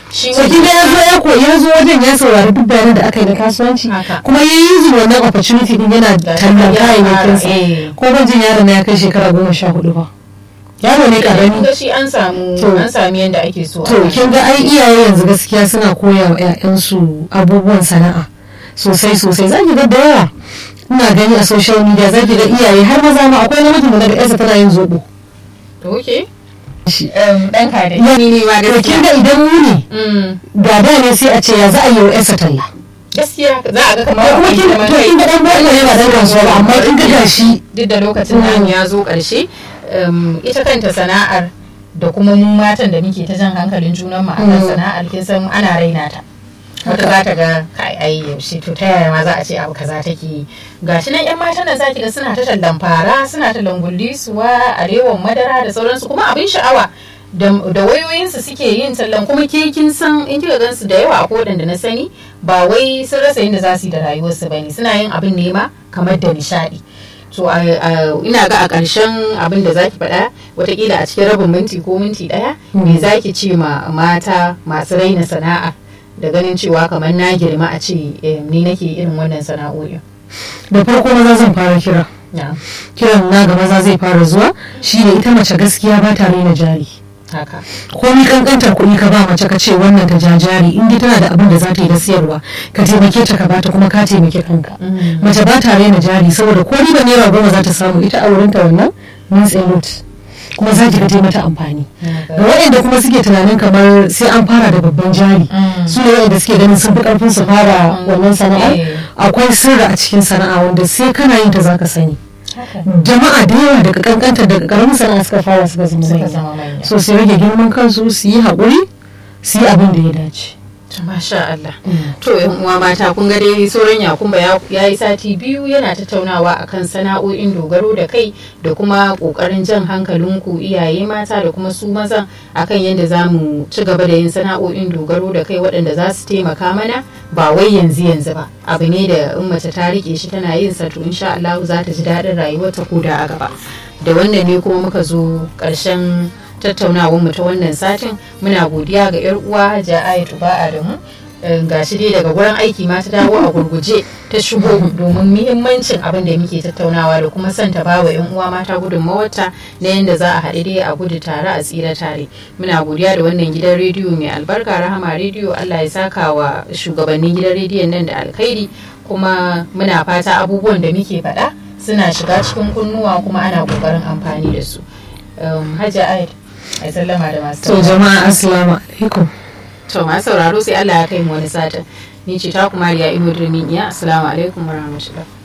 Shi so kin ga ya zo ya koyi ya zo wajen ya saurari duk bayanan da aka yi na kasuwanci Haka. kuma ya yi zuwa wannan opportunity din yana Da tallan ya kayayyakin fara, eh. sa ko ban jin yaron na ya kai shekara goma sha hudu ba yaro ne karami ga shi an samu To. an sami yadda ake so to kin ga ai iyaye yanzu gaskiya suna koya wa 'ya'yansu abubuwan sana'a sosai sosai zaki ga da yawa ina gani a social media zaki ga iyaye har maza ma akwai namijin da daga yarsa tana yin zobo to okay shi dan ka da Ya- ni ne ma to kin gaskiya ga idan mu ne Mm, da da ne sai a ce ya za a yi wa yarsa talla gaskiya za a ga kamar to kuma kin kamar to kin ga dan boko ne ba dan kasuwa ba amma kin ga gashi duk da lokacin nan ya zo ƙarshe um, ita kanta sana'ar da kuma mu matan da muke ta jan hankalin junan mu akan Mm. sana'ar kin san ana raina ta wata za ta ga kai ai yaushe to ta yaya ma za a ce abu kaza take yi gashi nan yan matan nan zaki ga suna ta tallan fara suna tallan gullisuwa arewan madara da sauransu kuma abin sha'awa da da wayoyinsu suke yin tallan kuma ke kin san in kika gansu da yawa a kodan da na sani ba wai sun rasa yadda za su yi da rayuwarsu bane suna yin abin nema kamar da nishadi so a- a- ina ga a ƙarshen abin da zaki faɗa watakila a cikin rabin minti ko minti ɗaya me zaki ce ma mata masu raina sana'a da ganin cewa kamar na girma a ce eh, ni nake irin wannan sana'o'in da farko maza zan fara kira na kiran na ga maza zai fara zuwa shine ita mace gaskiya ba ta raina jari haka komi kankantar kuɗi ka ba mace ka ce wannan ta jajari in dai tana da abin da za ta yi na siyarwa ka taimake ta ka bata kuma ka taimake kanka Mm. mace ba ta raina jari saboda ko riba naira goma za ta samu ita a wurinta wannan means a lot kuma za ki ga ta mata amfani ga waɗanda kuma suke tunanin kamar sai an fara da babban jari Mm. su ne waɗanda suke ganin sun fi ƙarfin su fara wannan sana'ar Eh. akwai sirri a cikin sana'a wanda sai kana yin ta zaka sani haka jama'a da yawa daga kankanta daga karamin sana'a suka fara suka zama suka manya zama manya so su rage girman kansu su yi haƙuri su yi abin da ya dace To, masha Allah to yan uwa mata kun ga dai sauran yakumba ya yi sati biyu yana tattaunawa akan sana'o'in dogaro da kai da kuma kokarin jan hankalinku iyaye mata da kuma su mazan akan yadda za mu ci gaba da yin sana'o'in dogaro da kai waɗanda za su taimaka mana ba wai yanzu yanzu ba abu ne da in mace ta rike shi tana yin sa to insha Allah za ta ji daɗin rayuwarta ko da a gaba da wannan ne kuma muka zo ƙarshen tattaunawar mu ta wannan satin muna godiya ga yar uwa Hajiya Ayatu ba Adamu ga shi dai daga gurin aiki ma ta dawo a gurguje ta shigo domin muhimmancin abin da muke tattaunawa da kuma son ta bawa yan uwa mata gudunmawarta na yadda za a haɗu dai a gudu tare a tsira tare muna godiya da wannan gidan rediyo mai albarka rahama rediyo Allah ya saka wa shugabannin gidan rediyon nan da alkhairi kuma muna fata abubuwan da muke faɗa suna shiga cikin kunnuwa kuma ana ƙoƙarin amfani da su Hajiya Ayat ai sallama da masu to jama'a assalamu alaikum to masu sauraro sai Allah ya kai mu wani satin ni ce ta kuma riya ino dirmin iya assalamu alaikum warahmatullahi